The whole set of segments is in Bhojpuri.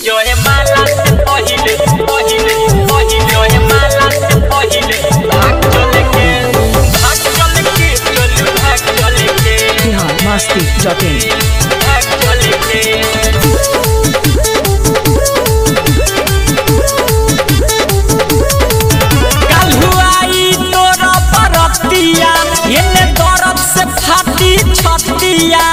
जो है माला से पहिले पहिले पहिले जो है माला से पहिले भाग चले के भाग चले के चलू भाग चले के बिहार मस्ती डॉट इन भाग चले के कलहुआई तोरा परतिया एने दर्द से फाटी छतिया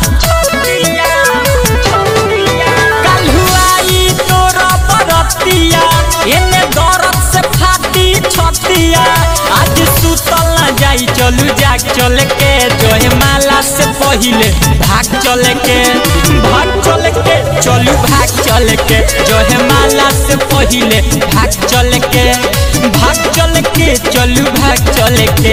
कलहुआई तोरा परतिया एने दर्द से फाटी छतिया आज सुतल न जाई चलू जाग चल के जोहे माला से पहिले भाग चल के भाग चल के चलू भाग चल के जोहे माला से पहिले भाग चल के भाग चल के चलू भाग चल के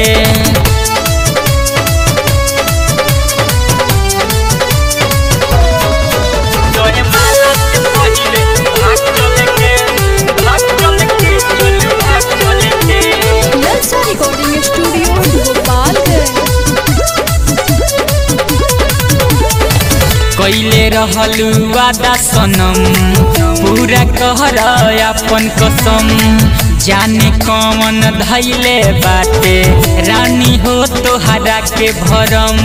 जोहे माला से पहिले भाग चल के भाग चल के चलू भाग चल के ललचा रिकॉर्डिंग स्टूडियो गोपालगंज कैले रहलू वादा सनम पूरा कहर अपन कसम जाने कौन धैले बाटे रानी हो तोहरा के भरम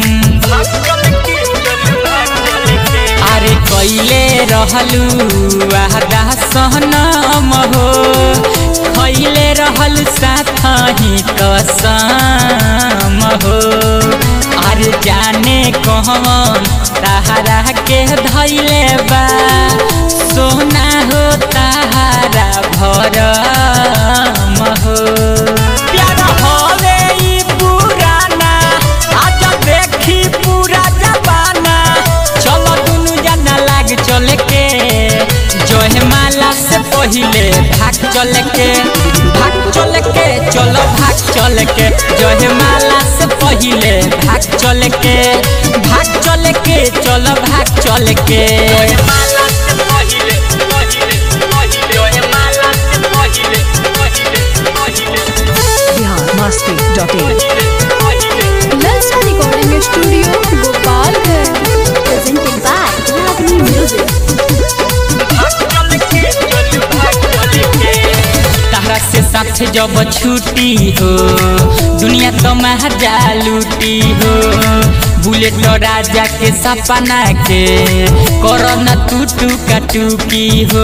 अरे कैले रहलू वादा सनम हो खैले रहल साथ ही कसम हो अरे जाने कौन तहरा के धैले बा सोना हो तहरा भरम हो प्यारा होवे ई पुराना आज देखी पूरा जबाना चलो दुनु जना लाग चले के जोहे माला से पहिले भाग चले के भाग चले के चलो भाग चले के जोहे माला से पहिले भाग चले के भाग चले के चलो भाग चले के माला से पहिले पहिले पहिले जोहे माला से पहिले पहिले पहिले बिहार मस्ती dot in Lalcha recording studio Gopalganj presented by Ragini music तहरा से साथ जब छुट्टी हो दुनिया तो महजा लूटी हो बुलेट राजा के सपना के करना टू टू का टूकी हो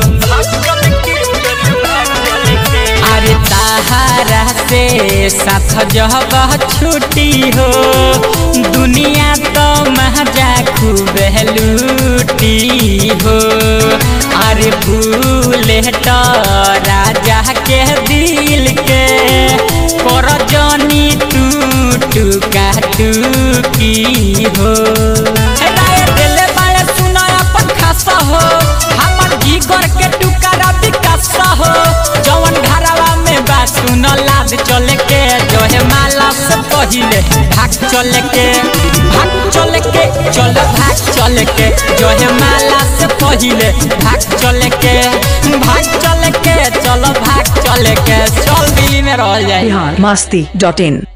अरे ताहरा से साथ जब छुट्टी हो दुनिया तो महजा खूब लूटी हो अरे बुलेट राजा के दिल के कर जनी टू टू का टूकी हो राय दिले बाय सुना अपन खासा हो हमर जीगर के टुकड़ा विकास हो जवन घरवा में बा सुन लाद चले के जोहे माला से पहिले भाग चले के भाग चले के चल भाग चले के जोहे माला से पहिले भाग चले के भाग चले के चल भाग चले के चल दिल्ली में रह जाए बिहार मस्ती डॉट इन